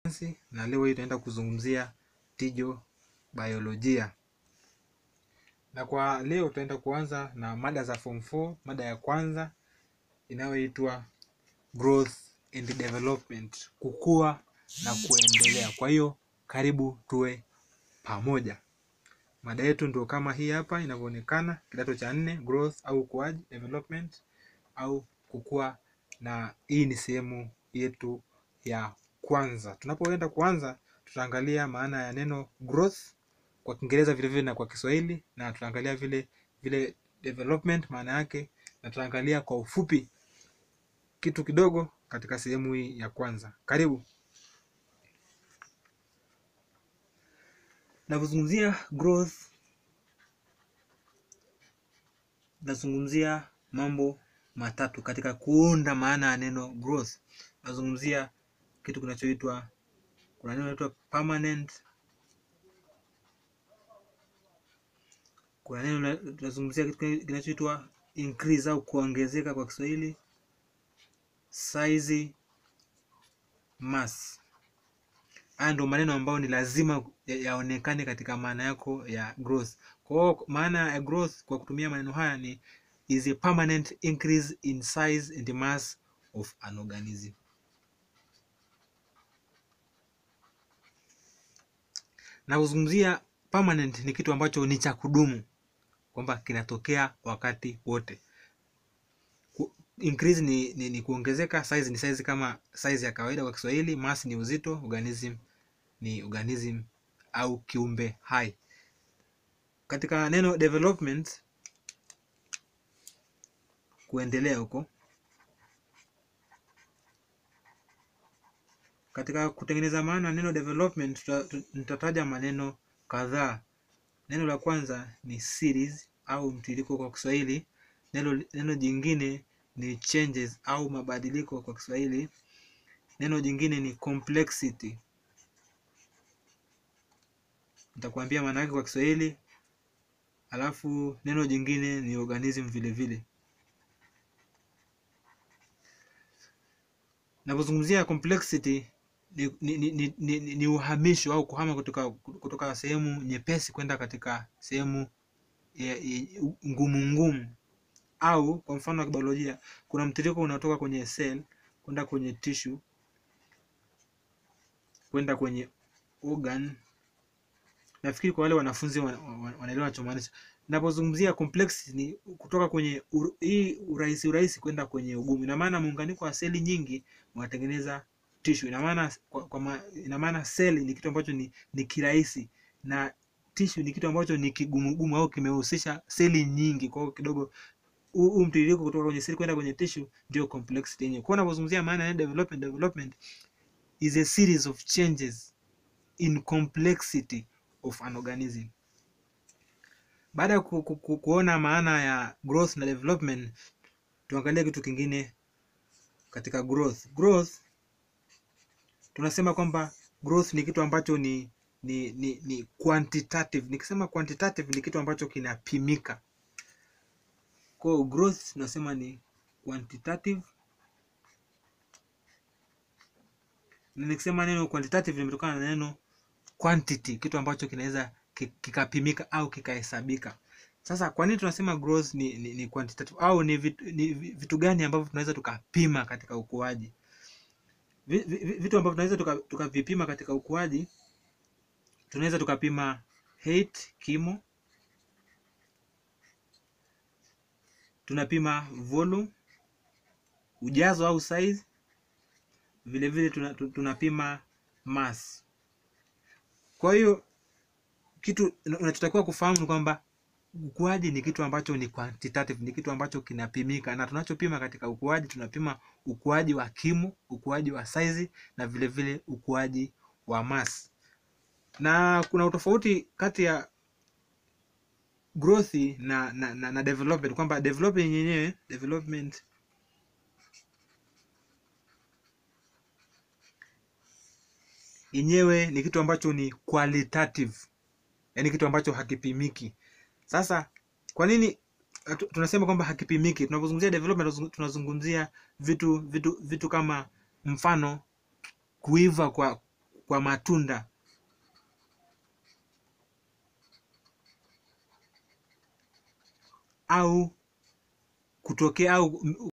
na leo hii tutaenda kuzungumzia tijo biolojia. Na kwa leo tutaenda kuanza na mada za form 4, mada ya kwanza inayoitwa growth and development, kukua na kuendelea. Kwa hiyo karibu tuwe pamoja. Mada yetu ndio kama hii hapa inavyoonekana, kidato cha nne, growth au ukuaji, development au kukua, na hii ni sehemu yetu ya kwanza. Tunapoenda kuanza, tutaangalia maana ya neno growth kwa Kiingereza vile vile na kwa Kiswahili, na tutaangalia vile vile development maana yake, na tutaangalia kwa ufupi kitu kidogo katika sehemu hii ya kwanza. Karibu. Napozungumzia growth, nazungumzia mambo matatu katika kuunda maana ya neno growth. Nazungumzia kitu kinachoitwa, kuna neno linaloitwa permanent, kuna neno tunazungumzia kitu kinachoitwa increase au kuongezeka kwa Kiswahili, size, mass. Haya ndio maneno ambayo ni lazima yaonekane katika maana yako ya growth. Kwa hiyo maana ya growth kwa kutumia maneno haya ni is a permanent increase in size and mass of an organism. Na kuzungumzia permanent ni kitu ambacho ni cha kudumu, kwamba kinatokea wakati wote. Increase ni, ni, ni kuongezeka, size ni size kama size ya kawaida kwa Kiswahili, mass ni uzito, organism ni organism au kiumbe hai. Katika neno development, kuendelea huko, katika kutengeneza maana neno development nitataja maneno kadhaa. Neno la kwanza ni series au mtiririko kwa Kiswahili. Neno, neno jingine ni changes au mabadiliko kwa Kiswahili. Neno jingine ni complexity, nitakwambia maana yake kwa Kiswahili. Alafu neno jingine ni organism vile vile. Napozungumzia complexity ni, ni, ni, ni, ni, ni uhamisho au kuhama kutoka, kutoka sehemu nyepesi kwenda katika sehemu ngumu ngumu, au kwa mfano wa kibiolojia kuna mtiririko unatoka kwenye cell kwenda kwenye tissue kwenda kwenye organ. Nafikiri kwa wale wanafunzi wanaelewa ninachomaanisha. Ninapozungumzia complexity ni kutoka kwenye ur, hii urahisi urahisi kwenda kwenye ugumu. Ina maana muunganiko wa seli nyingi unatengeneza tissue. Ina maana kwa, kwa ina maana seli ni kitu ambacho ni, ni kirahisi na tissue ni kitu ambacho ni kigumugumu au kimehusisha seli nyingi. Kwa hiyo kidogo huu mtiririko kutoka kwenye seli kwenda kwenye tissue ndio complexity yenyewe. Kwa ninapozungumzia maana ya development, development is a series of changes in complexity of an organism. Baada ya ku, ku, ku, kuona maana ya growth na development, tuangalie kitu kingine katika growth. Growth tunasema kwamba growth ni kitu ambacho ni ni, ni, ni quantitative. Nikisema quantitative ni kitu ambacho kinapimika. Kwa hiyo growth tunasema ni quantitative, na nikisema neno quantitative limetokana na neno quantity, kitu ambacho kinaweza kikapimika au kikahesabika. Sasa kwa nini tunasema growth ni, ni, ni quantitative au ni vitu, ni vitu gani ambavyo tunaweza tukapima katika ukuaji? Vitu ambavyo tunaweza tukavipima tuka katika ukuaji, tunaweza tukapima height, kimo, tunapima volume, ujazo au size, vile vile tunapima mass. Kwa hiyo kitu unachotakiwa kufahamu ni kwamba ukuaji ni kitu ambacho ni quantitative, ni kitu ambacho kinapimika, na tunachopima katika ukuaji tunapima ukuaji wa kimo, ukuaji wa size na vile vile ukuaji wa mass. Na kuna utofauti kati ya growth na, na, na, na development kwamba development yenyewe development yenyewe ni kitu ambacho ni qualitative, yaani kitu ambacho hakipimiki. Sasa kwa nini tunasema kwamba hakipimiki? Tunapozungumzia development tunazungumzia vitu vitu vitu kama mfano kuiva kwa kwa matunda au kutokea au